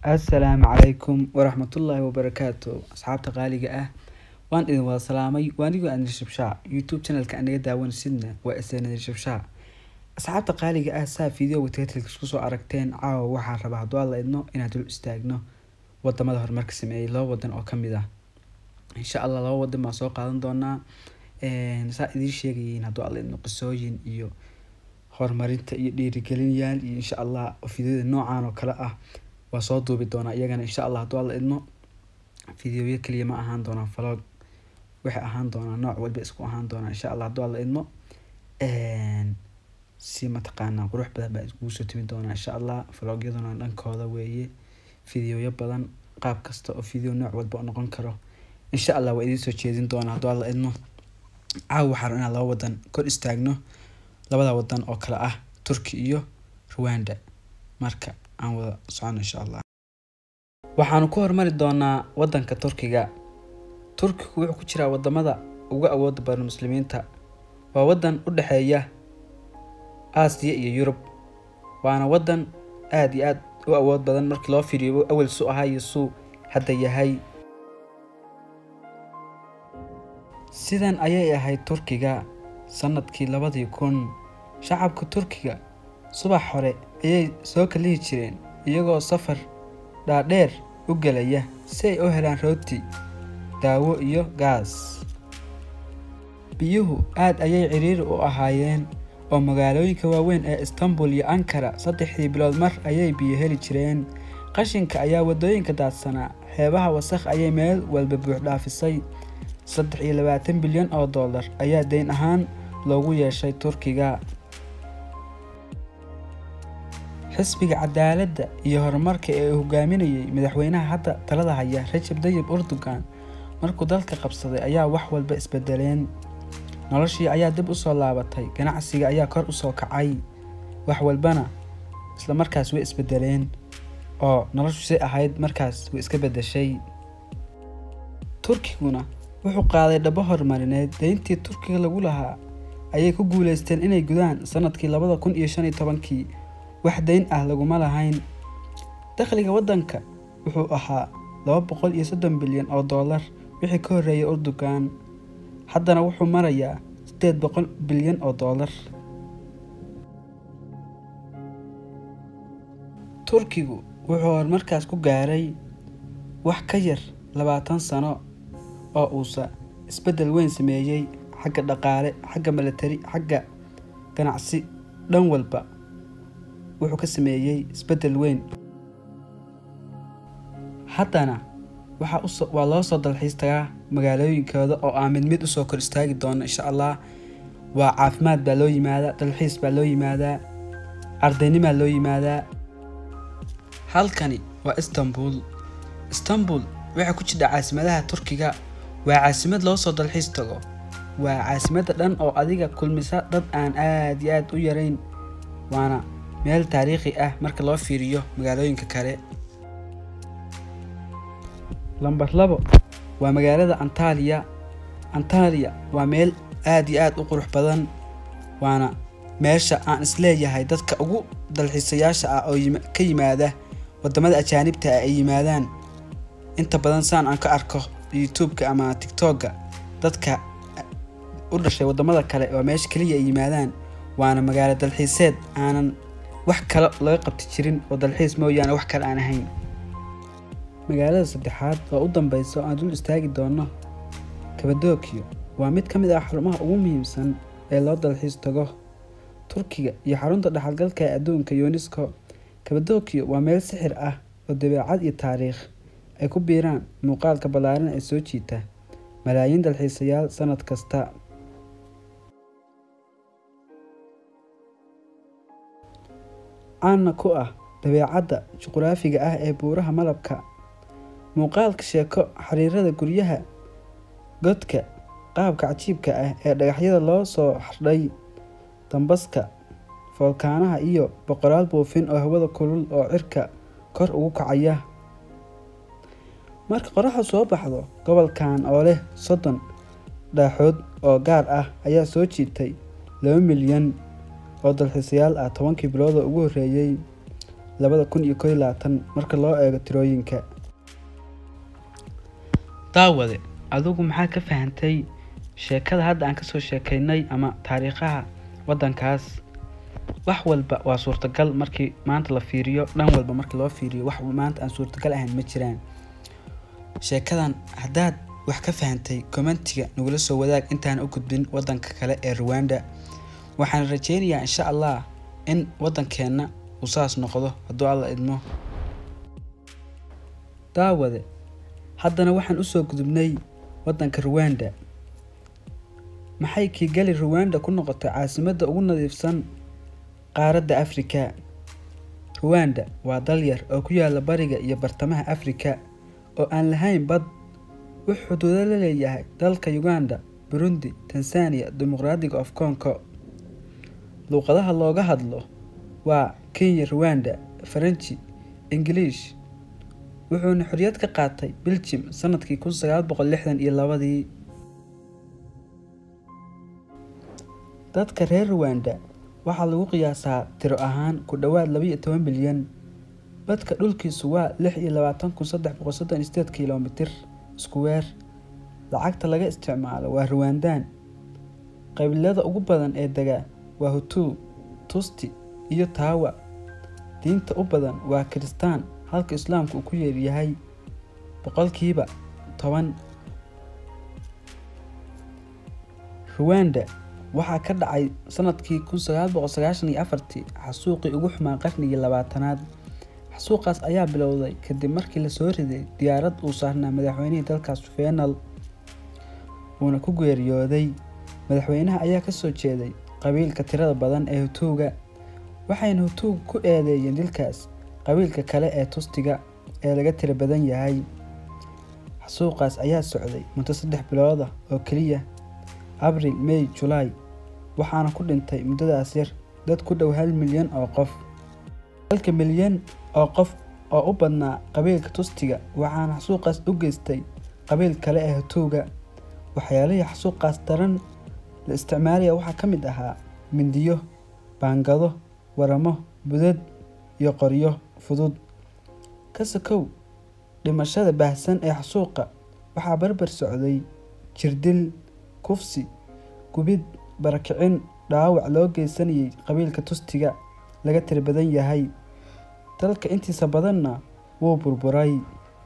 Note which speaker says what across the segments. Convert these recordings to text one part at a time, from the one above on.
Speaker 1: assalaamu calaykum waraxmatullaahi wabarakaatu asxaabta qaaliga ah waan idin wada salaamay waanigoo anir shabshaa youtube channelka anaga daawanaysidna waa isnir shabshaa asxaabta qaaliga ah saa videoga titlka isku soo aragteen caawa waxaan rabaa hadduu alla idno inaan dul istaagno wadamada horumarka sameeyey laba wadan oo kamid ah insha allah laba wadan baan soo qaadan doonaa saa idiin sheegayiin hadduu alla idno qisooyin iyo horumarinta iyo dhiirigelinayaal iyo insha allah videoda noocan oo kale ah waa soo duubi doonaa iyagana insha allah hadduu alla idmo videoyo kaliya ma ahaan doonaa vlog waxay ahaan doonaa nooc walba isku ahaan doonaa insha allah hadduu alla idmo si mataqaanaa qurux badan baa iskugu soo timi doonaa insha allah vlogyaduna dhankooda weeye videoyo badan qaab kasta oo video nooc walba u noqon karo insha allah waa idiin soo jeedin doonaa hadduu alla idmo caawa waxaan inaan laba wadan kor istaagno labada wadan oo kale ah turki iyo rwanda marka aan wada socono insha allah waxaanu ku hormari doonaa wadanka turkiga turkigu wuxuu ku jiraa wadamada ugu awooda badan muslimiinta waa wadan u dhexeeya aasiya iyo yurub waana wadan aada iyo aada u awood badan markii loo fiiriyo awel su ahaa iyo suu hadda yahay sidan ayay ahayd turkiga sanadkii labadii kun shacabka turkiga subax hore ayay soo kalihi jireen iyagoo safar dhaadheer u gelaya si ay u helaan rooti daawo iyo gaas biyuhu aad ayay ciriiri u ahaayeen oo magaalooyinka waaweyn ee istanbul iyo ankara saddexdii bilood mar ayay biyo heli jireen qashinka ayaa waddooyinka daadsanaa xeebaha wasakh ayay meel walba buuxdhaafisay saddex iyo labaatan bilyan oo dollar ayaa deyn ahaan loogu yeeshay turkiga xisbiga cadaaladda iyo horumarka ee uu hogaaminayay madaxweynaha hadda talada haya rajab dayib erdogan markuu dalka qabsaday ayaa wax walba isbedeleen noloshii ayaa dib usoo laabatay ganacsiga ayaa kor usoo kacay wax walbana isla markaas way isbedeleen oo noloshu say ahayd markaas way iska bedeshay turkiguna wuxuu qaaday dhabo horumarineed deyntii turkiga lagu lahaa ayay ku guuleysteen inay gudaan sanadkii labada kun iyo shan iyo tobankii wax deyn ah laguma lahayn dakhliga waddanka wuxuu ahaa laba boqol iyo soddon bilyan oo dollar wixii ka horreeyay erdogan haddana wuxuu marayaa siddeed boqol bilyan oo dollar turkigu wuxuu horumarkaas ku gaaray wax ka yar labaatan sano oo uusa isbeddel weyn sameeyey xagga dhaqaale xagga milatari xagga ganacsi dhan walba wuxuu ka sameeyey isbeddel weyn haddana waxaa waa loo soo dalxiis tagaa magaalooyinkooda oo aan mid mid usoo kor istaagi doono insha allah waa caafimaad baa loo yimaadaa dalxiis baa loo yimaadaa ardaynimaa loo yimaadaa halkani waa istanbul istanbul waxay ku jidha caasimadaha turkiga waa caasimad loo soo dalxiis tago waa caasimadda dhan oo adiga kulmisa dad aan aada iyo aada u yarayn waana meel taariikhi ah marka loo fiiriyo magaalooyinka kale lamber labo waa magaalada antaliya antaliya waa meel aada iyo aada u qurux badan waana meesha aan isleeyahay dadka ugu dalxiisayaasha ah oo ka yimaada wadamada ajaanibta ah ay yimaadaan inta badan saan aan ka arko youtube-ka ama tictokga dadka u dhashay wadamada kale waa meesha keliya ay yimaadaan waana magaalo dalxiiseed aanan wax kale laga qabti jirin oo dalxiis mooyaane wax kale aan ahayn magaalada saddexaad oo u dambeysa oo aan dul istaagi doono kabadookiyo waa mid ka mid ah xarumaha ugu muhiimsan ee loo dalxiis tago turkiga iyo xarunta dhexalgalka ee adduunka yunesko kabadookiyo waa meel sixir ah oo dabeecad iyo taariikh ay ku biiraan muuqaalka ballaaran ee soo jiita malaayiin dalxiisayaal sanad kasta caanna ku ah dabeecadda juquraafiga ah ee buuraha malabka muuqaalka sheeko xiriirada guryaha godka qaabka cajiibka ah ee dhagaxyada loo soo xardhay dambaska foolkaanaha iyo boqolaal buufin oo hawada kulul oo cirka kor ugu kacaya marka qoraxdu soo baxdo gobolkan oo leh soddon dhaaxood oo gaar ah ayaa soo jiitay laba milyan oo dalxiisayaal ah tobankii bilood oo ugu horreeyey labada kun iyo kow iyo labaatan marka loo eego tirooyinka daawade adigu maxaa ka fahantay sheekada hadda aan kasoo sheekaynay ama taariikhaha waddankaas wax walba waa suurtagal markii maanta la fiiriyo dhan walba markii loo fiiriyo wax maanta aan suurtagal ahayn ma jiraan sheekadan haddaad wax ka fahantay commentiga nagula soo wadaag intaan u gudbin waddanka kale ee ruwanda waxaan rajeynayaa insha allah in waddankeenna uu saas noqdo hadduu alla idmo daawade haddana waxaan usoo gudubnay waddanka ruwanda maxay kigali ruwanda ku noqotay caasimadda ugu nadiifsan qaaradda afrika ruwanda waa dal yar oo ku yaala bariga iyo bartamaha afrika oo aan lahayn bad wuxuu xuduudo la leeyahay dalka uganda burundi tanzania dimuqraadiga of congo luuqadaha looga hadlo waa kenya ruwanda faranji ingiliish wuxuuna xorriyad ka qaatay beljim sanadkii kun sagaal boqol lixdan iyo labadii dadka reer ruwanda waxaa lagu qiyaasaa tiro ahaan ku dhowaad labaiyo toban bilyan badka dhulkiisu waa lix iyo labaatan kun saddex boqol soddon iyo sideed kilomitir iskuweer lacagta laga isticmaalo waa ruwandaan qabiilada ugu badan ee degaa waa hutuu tusti iyo taawa diinta u badan waa kiristaan halka islaamku uu ku yeeryahay boqolkiiba toban ruwanda waxaa ka dhacay sanadkii kun sagaal boqol sagaashan iyo afartii xasuuqii ugu xumaa qarnigii labaatanaad xasuuqaas ayaa bilowday kadib markii lasoo riday diyaarad uu saarnaa madaxweynihii dalkaas fenal uuna ku geeriyooday madaxweynaha ayaa kasoo jeeday qabiilka tirada badan ee hutuuga waxayna hutuuga ku eedeeyeen dilkaas qabiilka kale ee tustiga ee laga tira badan yahay xasuuqaas ayaa socday muddo saddex bilooda oo keliya abril may julaay waxaana ku dhintay muddadaas yar dad ku dhow hal milyan oo qof halka milyan oo qof oo u badnaa qabiilka tustiga waxaana xasuuqaas u geystay qabiil kale ee hutuuga waxyaalihii xasuuqaas daran la isticmaalaya waxaa ka mid ahaa mindiyo baangado waramo budad iyo qoryo fudud ka sakow dhimashada baahsan ee xasuuqa waxaa barbar socday jirdil kufsi gubid barakicin dhaawac loo geysanayay qabiilka tustiga laga tiri badan yahay dalka intiisa badanna wuu burburay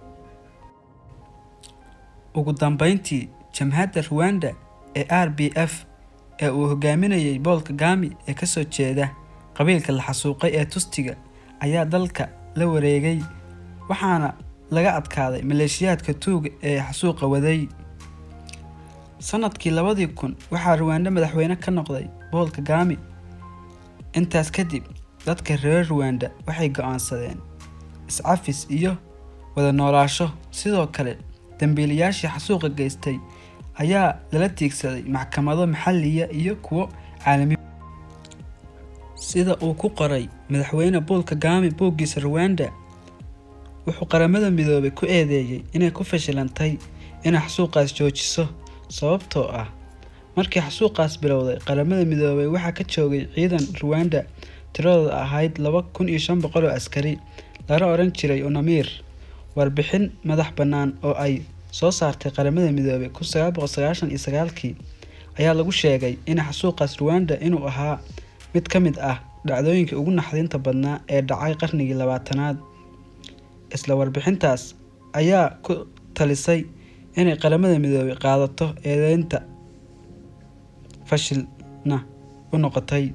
Speaker 1: ugu dambeyntii jamhadda ruwanda ee r b f ee uu hogaaminayay bool kagami ee kasoo jeeda qabiilka la xasuuqay ee tustiga ayaa dalka la wareegay waxaana laga adkaaday maleeshiyaadka tuuga ee xasuuqa waday sanadkii labadii kun waxaa ruwanda madaxweyne ka noqday bool kagami intaas kadib dadka reer ruwanda waxay go-aansadeen iscafis iyo wada noolaasho sidoo kale dambiilayaashii xasuuqa geystay ayaa lala tiigsaday maxkamado maxalliya iyo kuwo caalami sida uu ku qoray madaxweyne bool kagami booggiisa ruwanda wuxuu qaramada midoobay ku eedeeyey inay ku fashilantay inay xasuuqaas joojiso sababtoo ah markii xasuuqaas bilowday qaramada midoobay waxaa ka joogay ciidan ruwanda tiradooda ahayd laba kun iyo shan boqol oo askari lana oran jiray unamir warbixin madax bannaan oo ay soo saartay qaramada midoobay kun sagaal boqol sagaashan iyo sagaalkii ayaa lagu sheegay in xasuuqaas ruwanda inuu ahaa mid ka mid ah dhacdooyinkii ugu naxdinta badnaa ee dhacay qarnigii labaatanaad isla warbixintaas ayaa ku talisay inay qaramada midoobay qaadato eedeynta fashilna u noqotay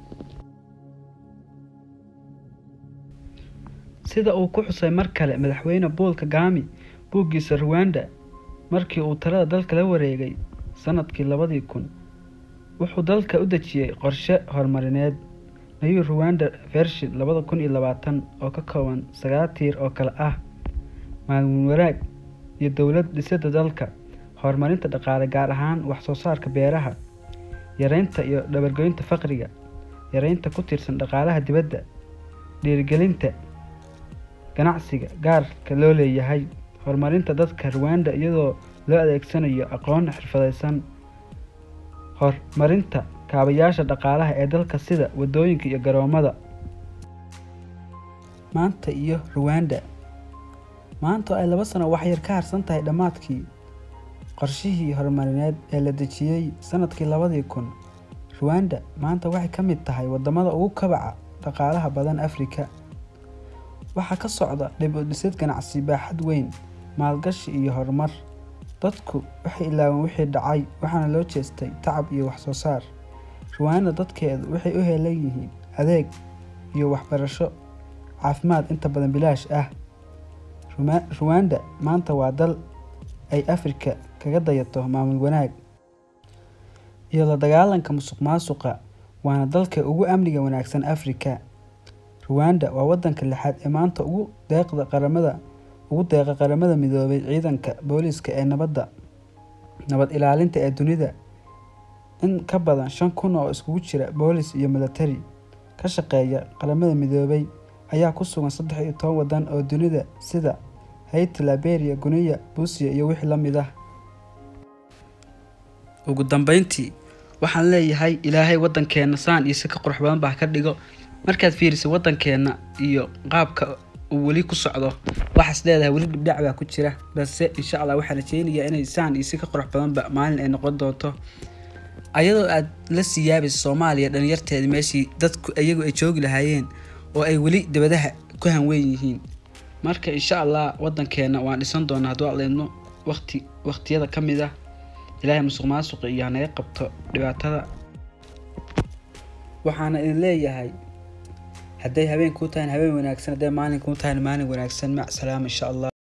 Speaker 1: sida uu ku xusay mar kale madaxweyne bool kagami buuggiisa ruwanda markii uu talada dalka la wareegay sanadkii labadii kun wuxuu dalka u dejiyey qorshe horumarineed nayu ruwanda vershil labada kun iyo labaatan oo ka kooban sagaal tiir oo kale ah maalmuun wanaag iyo dowlad dhisada dalka horumarinta dhaqaale gaar ahaan waxsoo saarka beeraha yareynta iyo dhabargoynta faqriga yareynta ku tiirsan dhaqaalaha dibadda dhiirigelinta ganacsiga gaarka loo leeyahay horumarinta dadka ruwanda iyadoo loo adeegsanayo aqoon xirfadaysan horumarinta kaabayaasha dhaqaalaha ee dalka sida wadooyinka iyo garoomada maanta iyo ruwanda maanta oo ay laba sano waxyar ka harsan tahay dhammaadkii qorshihii horumarineed ee la dejiyey sanadkii labadii kun ruwanda maanta waxay ka mid tahay wadamada ugu kabaca dhaqaalaha badan afrika waxaa ka socda dhib u dhisid ganacsi baaxad weyn maalgashi iyo horumar dadku waxay ilaaween wixii dhacay waxaana loo jeestay tacab iyo wax soo saar ruwanda dadkeedu waxay u heelan yihiin adeeg iyo waxbarasho caafimaad inta badan bilaash ah ruwanda maanta waa dal ay afrika kaga dayato maamul wanaag iyo la dagaalanka musuq maasuqa waana dalka ugu amniga wanaagsan afrika ruwanda waa wadanka lixaad ee maanta ugu deeqda qaramada ugu deeqa qaramada midoobay ciidanka booliiska ee nabadda nabad ilaalinta ee dunida in ka badan shan kun oo iskugu jira boolis iyo milatari ka shaqeeya qaramada midoobay ayaa ku sugan saddex iyo toban wadan oo dunida sida hayti liberia guniya buusiya iyo wixii la mid ah ugu dambeyntii waxaan leeyahay ilaahay wadankeena saan iyo si ka qurux badan baa ka dhigo markaad fiiriso wadankeena iyo qaabka uu weli ku socdo waxaas leedahay weli dhibdhac baa ku jira balse insha allah waxaan rajeynayaa inay saan iyo si ka qurux badanba maalin ay noqon doonto ayadoo aad la sii yaabaysa soomaaliya dhalinyarteeda meeshii dadku iyagu ay joogi lahaayeen oo ay weli dabadaha ku hanweyn yihiin marka insha allah wadankeena waan dhisan doonaa hadduu aleedno waqti waqtiyada ka mid ah ilaahay musuq maasuqa iyo hanaga qabto dhibaatada waxaana idin leeyahay hadday habeen kuu tahay habeen wanaagsan hadday maalin kuu tahay maalin wanaagsan mac salaama insha allah